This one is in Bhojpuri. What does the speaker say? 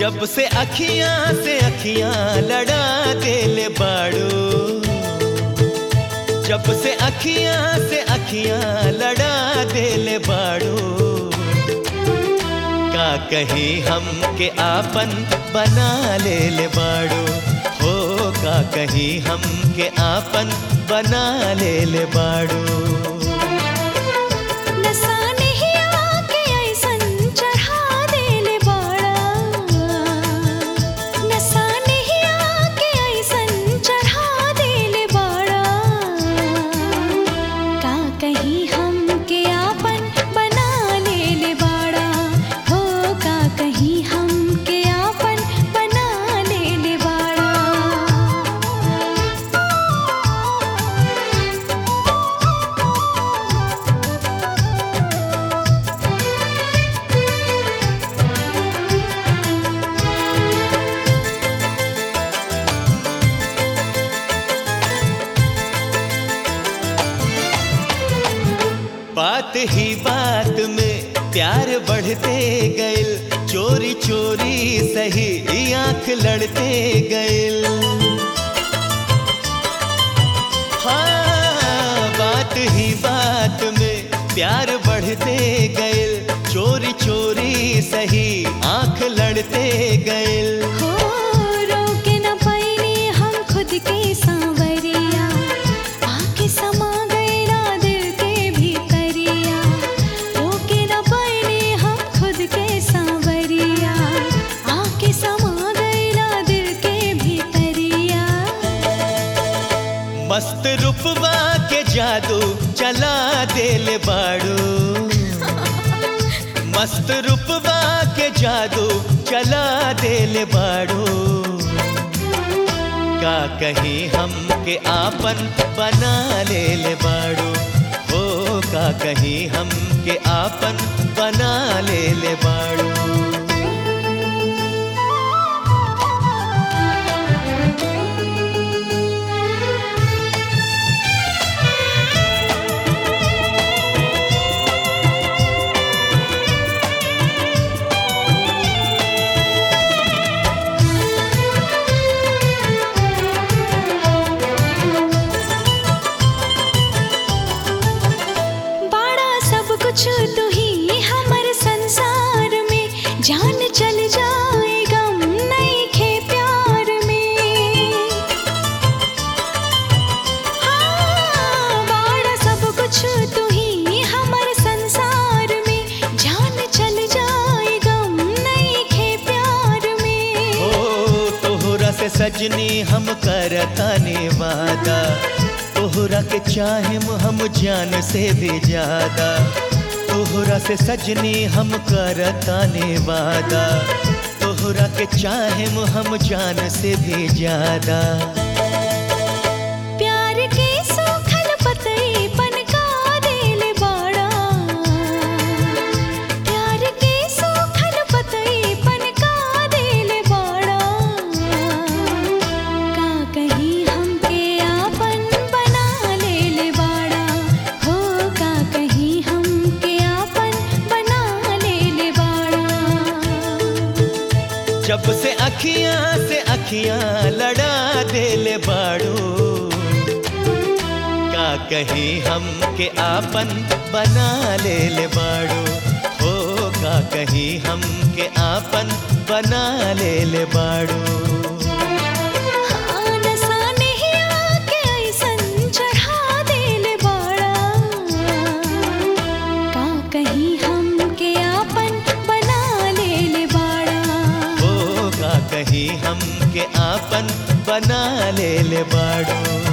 जब से अखियां से अखियां लड़ा देले बाड़ू जब से अखियां से अखियां लड़ा देले बाड़ू का कहीं हम के आपन बना ले ले बाड़ू हो का कहीं हम के आपन बना ले ले बाड़ू नसा नहीं आके ऐसन चढ़ा देले बाड़ा नसा नहीं आके ऐसन चढ़ा देले बाड़ा का कहीं हम के आपन बना लेले बाड़ा हो का कहीं हम के आपन बना लेले बाड़ा बात ही बात में प्यार बढ़ते गइल चोरी चोरी सही आंख लड़ते गइल हाँ बात ही बात में प्यार बढ़ते गइल चोरी चोरी सही आंख लड़ते गइल हो रोके न पाइनी हम खुद के सांवरिया आके समा गईला दिल के भीतरिया रोके न पाइनी हम खुद के सांवरिया आके समा गईला दिल के भीतरिया मस्त रूपवा के जादू चला देले बाड़ू मस्त रूपवा के जादू चला देले बाड़ू का कहीं हम के आपन बना ले ले बाड़ू हो का कहीं हम के आपन बना ले ले बाड़ू बाड़ा सब कुछ तू ही हमर संसार में जान चल जाए गम नहीं खे प्यार में हाँ बाड़ा सब कुछ तू ही हमर संसार में जान चल जाए गम नहीं खे प्यार में ओ तोहरा से सजनी हम करताने वादा तोहरा के चाहेम हम जान से भी ज्यादा तोहरा से सजनी हम करताने वादा तोहरा के चाहेम हम जान से भी ज्यादा प्यार के सूखल पतई पनका देले बाड़ा प्यार के सूखल पतई पनका देले बाड़ा का कहीं हमके आपन बना लेले बाड़ा हो का कहीं हमके आपन बना लेले बाड़ा जब से अखियां से अखियां लड़ा देले बाड़ू का कहीं हम के आपन बना ले ले बाड़ू हो का कहीं हम के आपन बना ले ले बाड़ू हाँ, नसा नहीं आके ऐसन चढ़ा देले बाड़ा का कहीं हमके आपन बना लेले बाड़ा हो का कहीं हम के आपन बना ले ले बाड़ू